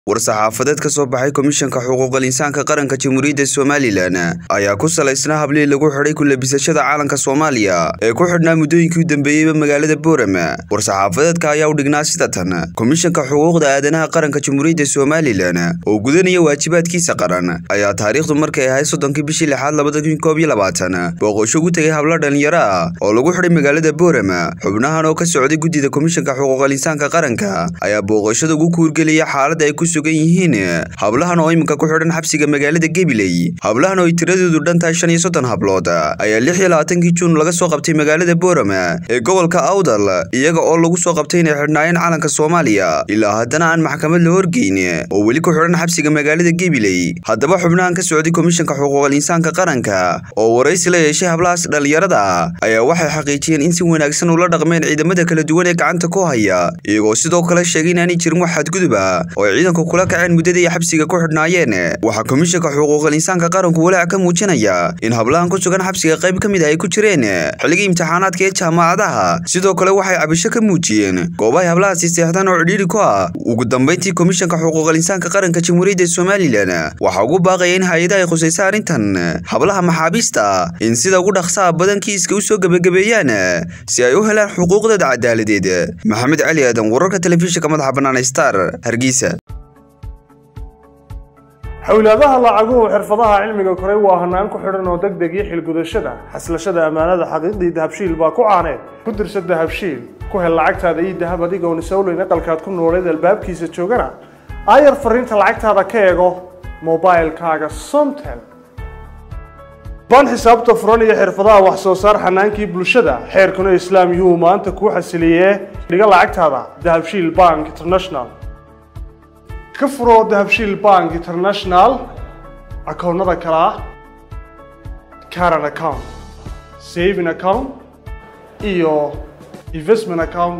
war-saxaafadeed ka soo baxay komishanka xuquuqal insaanka qaranka jamhuuriyadda somalilan ayaa ku salaysnaa hablihii lagu xidhay kulabisashada caalanka soomaaliya ee ku xidhnaa muddooyinkii u dambeeyeyba magaalada boorem war-saxaafadeedka ayaa u dhignaa sida tan komishanka xuquuqda aadanaha qaranka jamhuuriyadda somalilan oo gudanaya waajibaadkiisa qaran ayaa taariikhdu markay ahayd soddonkii bishii lixaad labada kun koob iyo labaatan booqosho ugu tegay hablo dhalinyaro ah oo lagu xidhay magaalada boorem xubnahan oo ka socday guddida komishanka xuquuqal insaanka qaranka ayaa booqashada ugu kuurgelaya xaaladda ay ku sugan yihiin hablahan oo iminka ku xidhan xabsiga magaalada gabiley hablahan oo ay tiradoodu dhan tahay shan iyo soddon hablood ayaa lix iyo labaatankii juun laga soo qabtay magaalada boorem ee gobolka awdal iyaga oo lagu soo qabtay inay xidhnaayeen calanka soomaaliya ilaa haddana aan maxkamad la horgeyn oo weli ku xidhan xabsiga magaalada gabiley haddaba xubnahan ka socday komishanka xuquuqal insaanka qaranka oo waraysi la yeeshay hablahaas dhallinyarada ayaa waxay xaqiijiyeen in si wanaagsan ula dhaqmeen ciidamada kala duwan ee gacanta ku haya iyagoo sidoo kale sheegay inaanay jirin wax xadguduba oo ay ciidanku kula kaceen muddadii ay xabsiga ku xidhnaayeen waxaa komishanka xuquuqal insaanka qaranku walaac ka muujinaya in hablahan ku sugan xabsiga qayb ka mid ah ay ku jireen xilligii imtixaanaadka ee jaamacadaha sidoo kale waxay cabasho ka muujiyeen goobahay hablahaasi seexdaan oo cidhiiri ku ah ugu dambayntii komishanka xuquuqal insaanka qaranka jamhuuriyadda somalilan waxaa ugu baaqaya in hay-adaha ay khusaysa arrintan hablaha maxaabiista in sida ugu dhaqsaha badan kiiska u soo gebagabeeyaan si ay u helaan xuquuqdooda cadaaladeed maxamed cali aadan wararka telefishinka madaxa bannaan star hargeysa xowlaadaha lacaguhu xirfadaha cilmiga koray waa hanaan ku xidhan oo deg deg iyo xilgudashada xaslashada ammaanada xaqiiqdii dahabshiil baa ku caaneed ku dirsa dahabshiil ku hel lacagtaada iyo dahab adigoon isowleyn aqalkaad ku nooleed albaabkiisa joogana aayar fariinta lacagtaada ka eego mobilkaaga somtel baan xisaabta furan iyo xirfadaha wax soo saar xanaankii bulshada xeerkuna islaam yuhuu maanta kuu xasiliyee dhiga lacagtaada dahabshiil bank international ka furo dahabshiil bank international akoonnada kale ah caran account saving account iyo investment account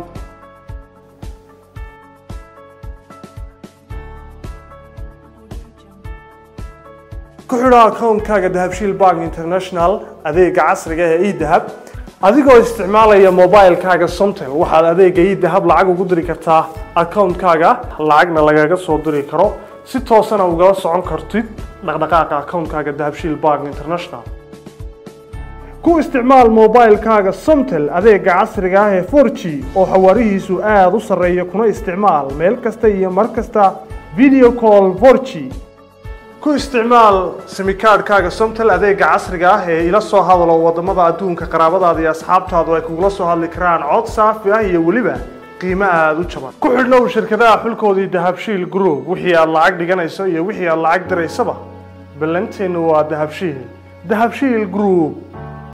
ku xidho akoonkaaga dahabshiil bank international adeega casriga ee edahab adigoo isticmaalaya mobilkaaga somtel waxaad adeega idahab lacag ugu diri kartaa akoonkaaga lacagna lagaga soo diri karo si toosana ugala socon kartid dhaqdhaqaaqa akoonkaaga dahabshiil bank international ku isticmaal mobilkaaga somtel adeega casriga ah ee for g oo xawaarihiisu aada u sarreeya kuna isticmaal meel kasta iyo mar kasta video call for g ku isticmaal simikaadhkaaga somtel adeega casriga ah ee ila soo hadalo wadamada adduunka qaraabadaada iyo asxaabtaadu ay kugula soo hadli karaan cod saafi ah iyo weliba qiimo aada u jaban ku xidhnow shirkadaha xulkoodii dahabshiil group wixii aad lacag dhiganayso iyo wixii aad lacag diraysaba ballanteennu waa dahabshiil dahabshiil group